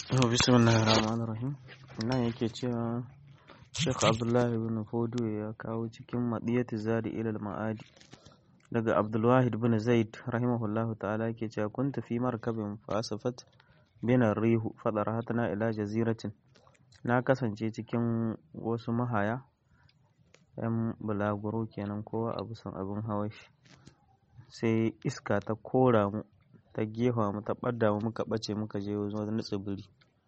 bismillahir rahmanir rahim nan yake cewa Sheikh Abdullahi bin Fodo ya kawo cikin madiyati zadi ilal ma'adi daga Abdulwahid bin Zaid rahimahullahu ta'ala yake cewa kunta fi markabin fasafat bin rihu fadarahatna ila jaziratin na kasance cikin wasu mahaya yan bulaguro kenan kowa a bisan abin hawashi sai iska ta kora mu ta gefa mu ta ɓadda mu muka ɓace muka je wani tsibiri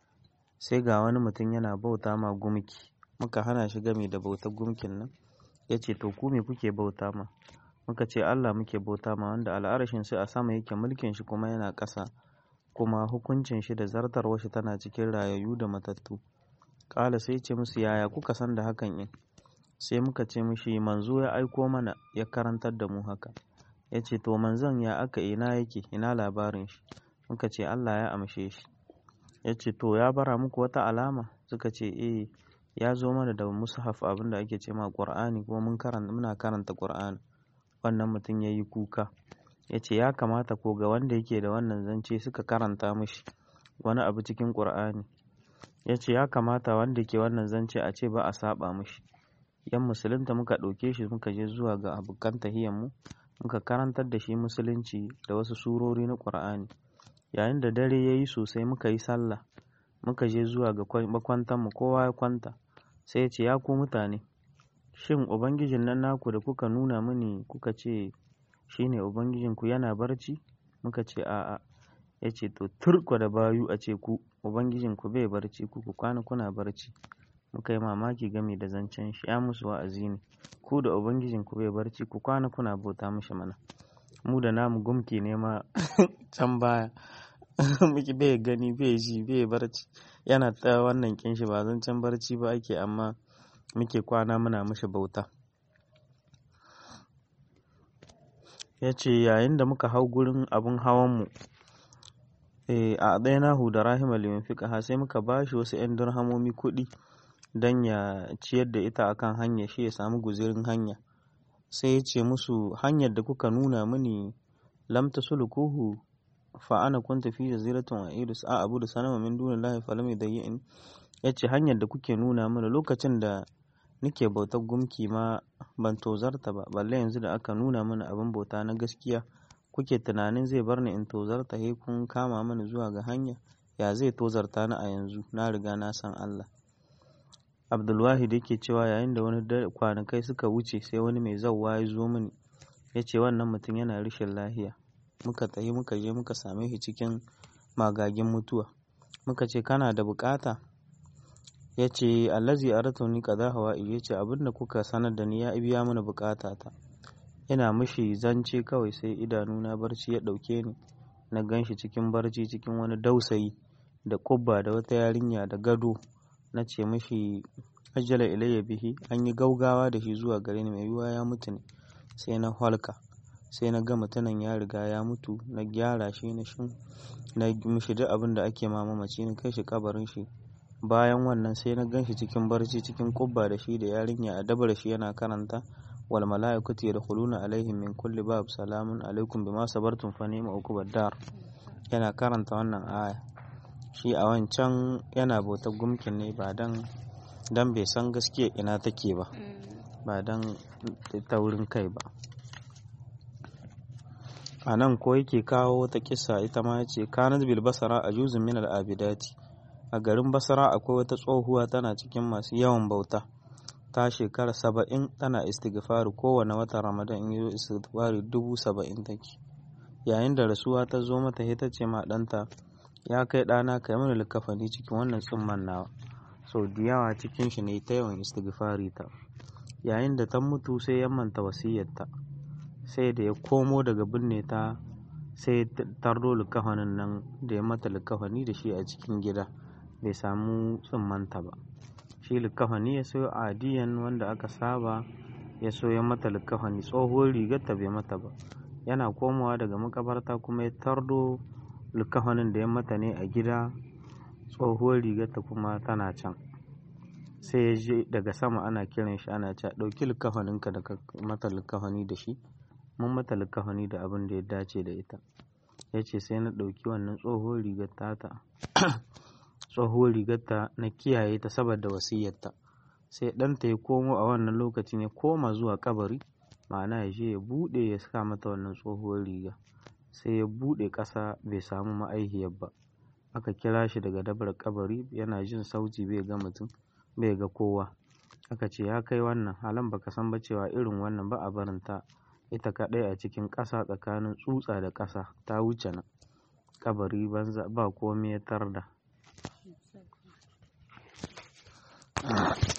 sai ga wani mutum yana bauta ma gumki muka hana shi gami da bautar gumkin nan ya ce to ku me kuke bauta ma muka ce Allah muke bauta ma wanda al'arashin sai a sama yake mulkin shi kuma yana ƙasa kuma hukuncin shi da zartarwar shi tana cikin rayayyu da matattu ƙala sai ce musu yaya kuka san da hakan in sai muka ce mishi manzo ya aiko mana ya karantar da mu haka ya ce to manzon ya aka ina yake ina labarin shi muka ce Allah ya amshe shi ya ce to ya bara muku wata alama suka ce eh ya zo mana da mushaf abin da ake ce ma qur'ani kuma mun karanta muna karanta qur'ani wannan mutum ya yi kuka ya ce ya kamata ko ga wanda yake da wannan zance suka karanta mishi wani abu cikin qur'ani ya ce ya kamata wanda ke wannan zance a ce ba a saba mishi yan musulunta muka ɗauke shi muka je zuwa ga abokan mu muka karantar da shi musulunci da wasu surori na ƙur'ani yayin da dare ya yi sosai muka yi sallah muka je zuwa ga makwantanmu kowa ya kwanta sai ya ce ya ku mutane shin ubangijin nan naku da kuka nuna mini kuka ce shi ne ubangijinku yana barci muka ce a'a ya ce to turko da bayu a ce ku ubangijinku bai barci ku ku kwana kuna barci muka yi mamaki game da zancen shi ya musu wa'azi ne ku da ubangijin ku bai barci ku kwana kuna bauta mishi mana mu da namu gumki ne ma can baya muke bai gani bai ji bai barci yana ta wannan kin shi ba zancen barci ba ake amma muke kwana muna mishi bauta ya ce yayin da muka hau gurin abin hawanmu a ɗaya nahu da rahima limin fiƙa sai muka bashi wasu 'yan dirhamomi kuɗi don ya ciyar da ita akan hanya shi ya samu guzirin hanya sai ya ce musu hanyar da kuka nuna mini lam taslukuhu fa ana kunta fi jaziratin wa iris a abu da sanama min dunillahi falam yadayyin ya ce hanyar da kuke nuna mini lokacin da nake bautar gumki ma ban tozarta ba balle yanzu da aka nuna mini abin bauta na gaskiya kuke tunanin zai bar ni in tozarta he kun kama mini zuwa ga hanya ya zai tozarta ni a yanzu na riga na san Allah abdulwahid yake cewa yayin da wani kwanakai suka wuce sai wani mai zauwa ya zo mini ya ce wannan mutum yana rashin lahiya muka tafi muka je muka same shi cikin magagin mutuwa muka ce kana da bukata ya ce allazi aratu ni kaza hawa ya ce abinda kuka sanar da ni ya biya mana bukata ta ina mishi zance kawai sai idanuna barci ya dauke ni na ganshi cikin barci cikin wani dausayi da kubba da wata yarinya da gado na ce mashi ajala ilayya bihi an yi gaugawa da shi zuwa gare ni mai yiwuwa ya mutu ne sai na halka sai na ga mutumin ya riga ya mutu na gyara shi na shin na mishi duk abin da ake ma mamaci na kai shi kabarin shi bayan wannan sai na gan shi cikin barci cikin kubba da shi da yarinya a dabar shi yana karanta wal mala'ikatu yadkhuluna alaihim min kulli bab salamun alaikum bima sabartum fa ni'ma uqubad dar yana karanta wannan aya shi a wancan yana bautar gumkin ne ba don dan bai san gaskiya ina take ba ba don taurin kai ba a nan ko yake kawo wata kisa ita ma ya ce kanat bil basara a juzun min abidati a garin basara akwai wata tsohuwa tana cikin masu yawan bauta ta shekara saba'in tana istighfari kowane wata ramadan in yi istighfari dubu saba'in take yayin da rasuwa ta zo mata ita ce ma ɗanta ya kai ɗana ka yi mana likafani cikin wannan tsumman nawa sau da yawa cikin shi ne ta yawan istighfari ta yayin da ta mutu sai ya manta wasiyarta sai da ya komo daga binne ta sai tardo likafanin nan da ya mata likafani da shi a cikin gida bai samu tsummanta ba shi likafani ya sayo adiyan wanda aka saba ya so ya mata likafani tsohuwar rigar ta bai mata ba yana komowa daga makabarta kuma ya tardo likafanin da ya mata ne a gida tsohuwar rigarta kuma tana can sai ya je daga sama ana kiran shi ana cewa ɗauki likafaninka da ka mata likafani da shi mun mata likafani da abin da ya dace da ita ya ce sai na ɗauki wannan tsohuwar rigar tata tsohuwar rigarta na kiyaye ta saboda wasiyarta sai ɗanta ya komo a wannan lokacin ya koma zuwa kabari ma'ana ya je ya buɗe ya saka mata wannan tsohuwar riga sai ya buɗe ƙasa bai samu ma'aihiyar ba aka kira shi daga dabar kabari yana jin sauti bai ga mutum bai ga kowa aka ce ya kai wannan halan baka san ba cewa irin wannan ba a barin ta ita kaɗai a cikin ƙasa tsakanin tsutsa da ƙasa ta wuce nan kabari banza ba komai ya tarda